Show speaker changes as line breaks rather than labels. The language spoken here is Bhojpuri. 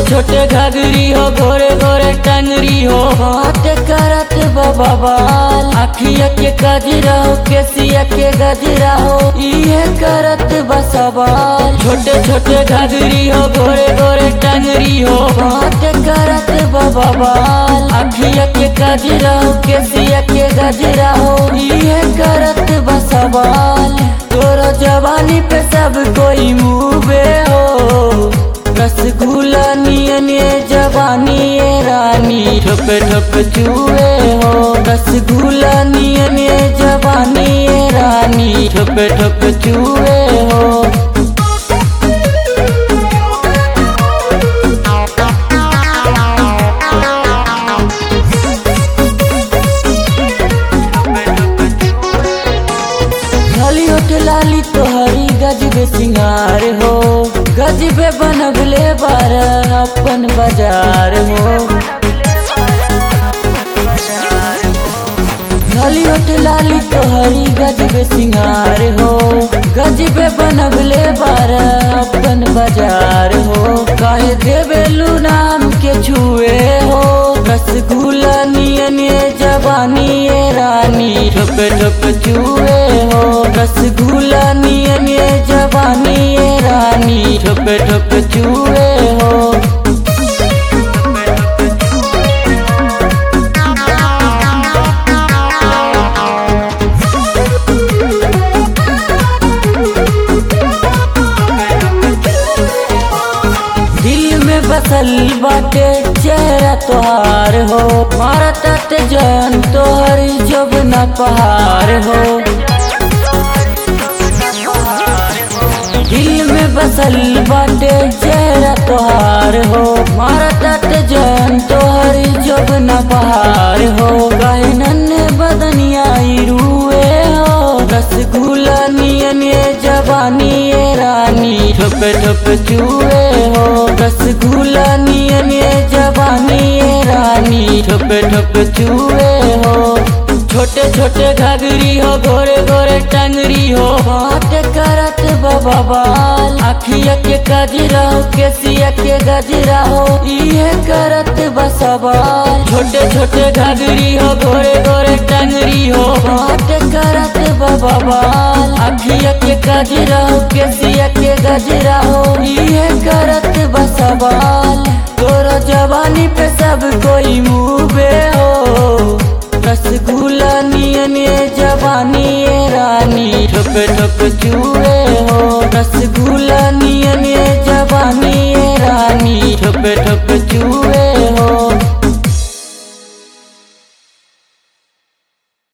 छोटे घाघरी हो गोरे गोरे टंगरी हो बात करत बाबा बाल अखिया के गजरा हो केसिया के गजरा हो इहे करत बसवाल छोटे छोटे घाघरी हो गोरे गोरे टंगरी हो बात करत बाबा बाल अखिया के गजरा हो केसिया के गजरा हो इहे करत बसवाल तोरा जवानी पे सब कोई मुँहे हो रसगुल्ला नियन ये जवानी ये रानी ठप ठप चूहे हो रसगुल्ला नियन ये जवानी ये रानी ठप ठप चूहे हो खाली होट लाली तोहरी गजबे सिंगार हो गजबे बनबले बार अपन बाजार हो खाली होट लाली तोहरी गजबे सिंगार हो गजबे बनबले बार अपन बाजार हो काहे देवेलू नाम के छुए हो रसगुल्ला नियन ये जवानी ये रानी ठप ठप चूहे हो रसगुल्ला नियन ये जवानी ये रानी ठप ठप चूहे हो दिल में बसल बाटे चेहरा तोहार हो मारा तट जन तोहर जब न पहाड़ हो दिल में बसल बाटे चेहरा तोहार हो मारा तट जन तोहर जब न पहाड़ हो गहनन बदनिया रुए हो रसगुल्ला नियन ये जवानी ये रानी ठप ठप चूहे हो रसगुल्ला नियन ये जवानी ये रानी ठप ठप चूहे हो छोटे छोटे घाघरी हो गोरे गोरे टंगरी हो बात करत बाबा बाल अखिया के गजरा हो केसिया के गजरा हो इहे करत बसवाल छोटे छोटे घाघरी हो गोरे गोरे टंगरी हो बात करत बाबा बाल अखिया के गजरा हो केसिया के गजरा हो इहे करत बसवाल तोरा जवानी पे सब कोई मुँहे हो रसगुल्ला नियन ये जवानी ये रानी ठप ठप चूहे हो रसगुल्ला नियन ये जवानी ये रानी ठप ठप चूहे